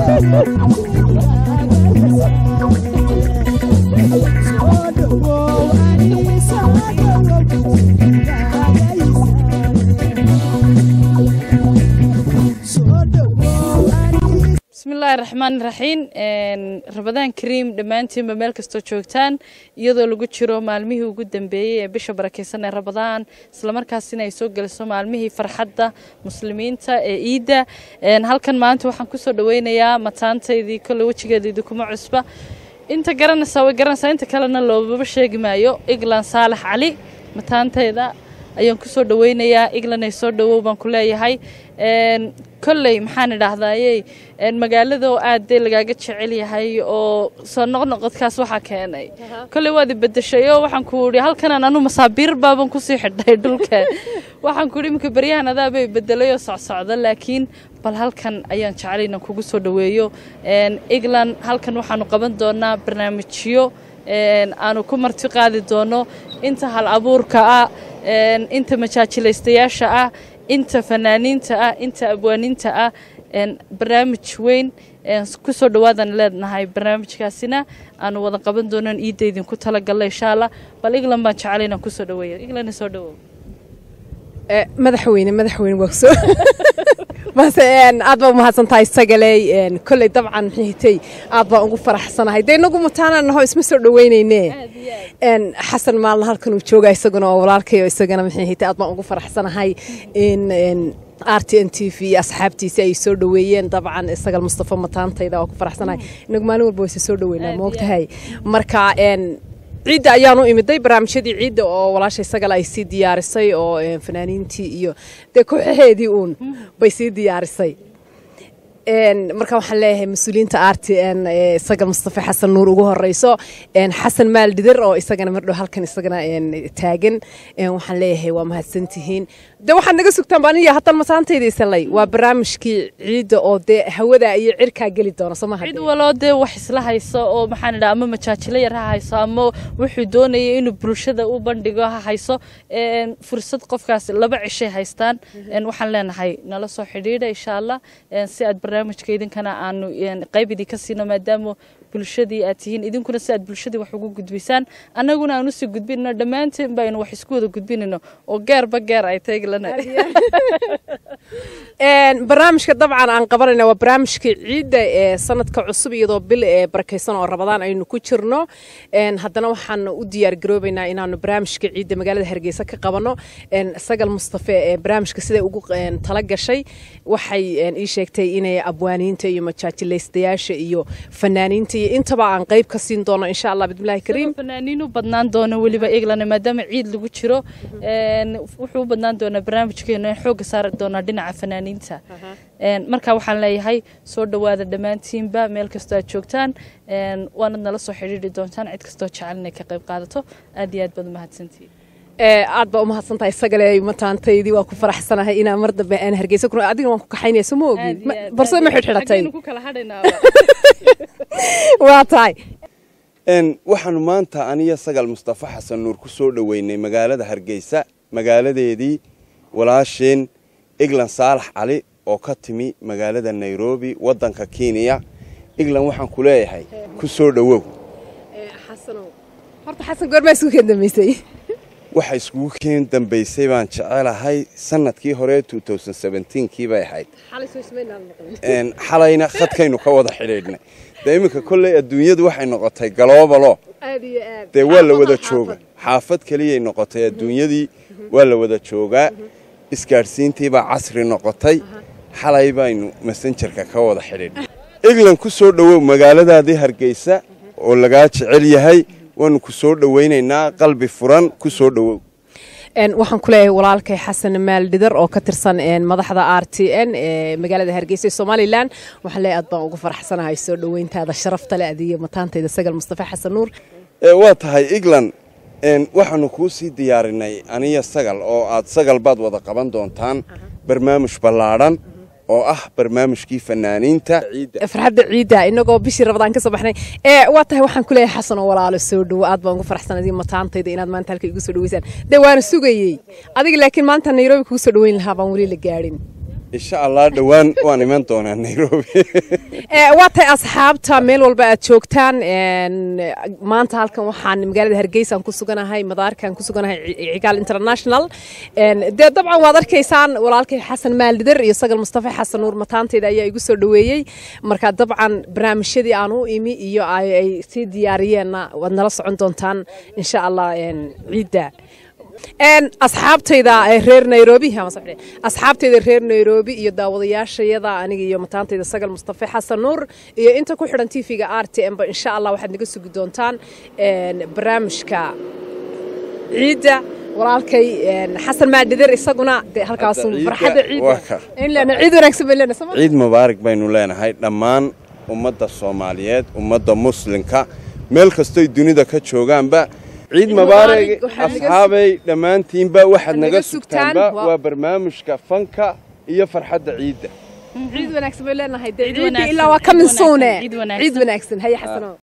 bismillaahi raxmaan raxiim rabadaan kariim dhammaantiinba meel kastoo joogtaan iyadoo lagu jiro maalmihii ugu dambeeyey ee bisha barakeysan ee rabadaan islamarkaasina ay soo geliso maalmihii farxadda muslimiinta ee iidda halkan maanta waxaan kusoo dhaweynayaa mataantaydii kolle wejigeedaydii kuma cusba inta garanaysaa way garanaysaa inta kalena loobaba sheegi maayo eglan saalax cali mataantayda ayaan kusoo dhaweynayaa eglan ay soo dhawow baan ku leeyahay kolley maxaan idhaahdayey magaalado aad dee lagaaga jecel yahay oo soo noqnoqodkaas waxaa keenay kolley waad ibedeshay oo waxaan ku idhi halkanan anu masaabiir baaban kusii xidhay dhulka waxaan ku idhi iminka baryahan adaabay bedelay oo socsocda laakiin bal halkan ayaan jecel inaan kugu soo dhaweeyo england halkan waxaanu qaban doonaa barnaamijyo aanu ku marti qaadi doono inta hal abuurka ah inta majaajilaystayaasha ah inta fanaaniinta ah inta abwaaniinta ah barnaamij weyn ku soo dhawaadaan leenahay barnaamijkaasina aanu wada qaban doonan iidda idinku talagalla insha allah bal england baan jecel inaan kusoo dhaweeyo england soo dhawow madaxweyne madaxweyne waa soo mase aad baa umahadsan tahay sagaley kolley dabcan mxitay aad baan ugu faraxsanahay dee inagu mataana naho isma soo dhaweyneyne xasan maalna halkan uu jooga isaguna oo walaalkayo isagana mxihitay aad baan ugu faraxsanahay in r t n t v asxaabtiisi ay soo dhaweeyeen dabcan isagal mustafa mataantayda waa ku faraxsanahay inagu maalin walba wayse soo dhaweynaa moogtahay marka ciidda ayaanu imiday barnaamijyadii ciidda oo walaashay sagal ay sii diyaarisay oo fanaaniintii iyo dee kooxaheedii uun bay sii diyaarisay marka waxaan leeyahay mas-uuliyiinta r t n sagal mustafa xasan nuur ugu horeyso xasan maal dhidir oo isagana mardhow halkan isagana taagan waxaan leeyahay waa mahadsantihiin de waxaad naga sugtaan baan iyo haddana masaantayda isalay waa barnaamijkii ciidda oo dee hawada iyo cirkaa geli doona soo maha cid waloo dee wax isla hayso oo maxaan idhaha ama majaajilo yar ha hayso ama wuxuu doonaya inuu bulshada u bandhigo ha hayso fursad qofkaas laba cishay haystaan waxaan leenahay nala soo xidhiidha insha allah si aad barnaamijka idinkana aanu qayb idinka siino maadaama bulshadii aad tihiin idinkuna si aad bulshadii wax ugu gudbisaan annaguna aan usii gudbinno dhammaanteen baynu wax isku wada gudbinayno oo geerba geer ay taeglana barnaamijka dabcan aan qabanayna waa barnaamijka ciidda ee sanadka cusub iyadoo bil ee barakaysan oo rabadaan aynu ku jirno haddana waxaan u diyaar garoobaynaa inaanu barnaamijka ciidda magaalada hargeysa ka qabanno sagal mustafe ee barnaamijka siday ugu tala gashay waxay ii sheegtay inay abwaaniinta iyo majaajilaystayaasha iyo fanaaniinta iyo intaba aan qayb ka siin doono insha allah bismillahi kariim fanaaniin u badnaan doono weliba england maadaama ciid lagu jiro wuxuu u badnaan doonaa barnaamijkeena in xoogga saari doonaa dhinaca fanaaniinta marka waxaan leeyahay soo dhowaada dhammaantiinba meel kastoo aad joogtaan waanad nala soo xidhiidhi doontaan cid kastoo jecel inay ka qayb qaadato aad iyo aad baad umahadsantihiin aad baa umahadsan tahay sagale mataantaydii waa ku faraxsanahay inaa mar dambe aan hargeysa ku adiga waan ku kaxaynaya soo ma ogid barso ma xidhxidhatay waa tahay waxaanu maanta aniyo sagal mustafa xasan nuur ku soo dhoweynay magaalada hargeysa magaaladeedii walaasheen eglan saalax cali oo ka timi magaalada nairobi waddanka kenya eglan waxaan ku leeyahay ku soo dhowow horta xasan goormaa isku keen dambeysay waxa iskugu keen dambaysay baan jecelahay sanadkii hore kii bay ahayd xalayna khadkaynu ka wada xidhiidhnay dee iminka kolley adduunyadu waxay noqotay galoobalo dee waa la wada jooga xaafad keliyay noqotay adduunyadii waa la wada joogaa isgaadhsiintiibaa casri noqotay xalay baynu masenjarka ka wada xidhiidhnay england ku soo dhowow magaaladaadii hargeysa oo lagaa jecel yahay waanu ku soo dhowaynaynaa qalbi furan ku soo dhowow waxaan ku leeyahay walaalkay xasan maaldhidar oo ka tirsan madaxda r t n ee magaalada hargeysa ee somalilan waxaan leeyahay aad baan ugu faraxsanahay soo dhoweyntaada sharafta le adiyo mataantayda sagal mustafa xasan nuur waa tahay england waxaanu kuu sii diyaarinay aniya sagal oo aad sagal baad wada qaban doontaan barnaamij ballaadhan oo ah barnaamijkii fanaaniinta farxadda ciidda inagoo bishii rabadaan ka soo baxnay ee waa tahay waxaan ku leeyahay xasan oo walaalo soo dhowo aad baan ugu faraxsanadii mataantayda inaad maanta halka igu soo dhaweysaan dee waana sugayey adiga laakiin maanta nairobi kugu soo dhaweyn lahaa baan weli la gaadhin insha allah dhowaan waan iman doonaa nairobi waa tahay asxaabta meel walba aad joogtaan maanta halkan waxaan magaalada hargeysa aan ku suganahay madaarkaan ku suganahay cigaal international dee dabcan waad arkaysaan walaalkay xasan maaldider iyo sagal mustafa xasan nuur mataanteyda ayaa igu soo dhoweeyey marka dabcan barnaamijyadii aan u imi iyo ay sii diyaariyeenna waad nala socon doontaan insha allah ciidda asxaabtayda reer nairobi asxaabtayda reer nairobi iyo daawadayaashayada aniga iyo mataantayda sagal mustafa xasan nuur iyo inta ku xidhan tv-ga r t m ba insha allah waxaad naga sugi doontaan barnaamijka ciidda walaalkay xasan maadhider isaguna de halkaas farxadda ciidda ciid wanaagsan bay leenahay ciid mubaarak baynu leenahay dhammaan ummadda soomaaliyeed ummadda muslimka meel kastoy dunida ka joogaanba ciid mubaarak asxaabay dhammaantiinba waxaad naga sugtaanba waa barnaamijka fanka iyo farxadda ciidda ciid wanaagsan bay leenahay ilaa waa ka minsuune ciid wanaagsan haya xasano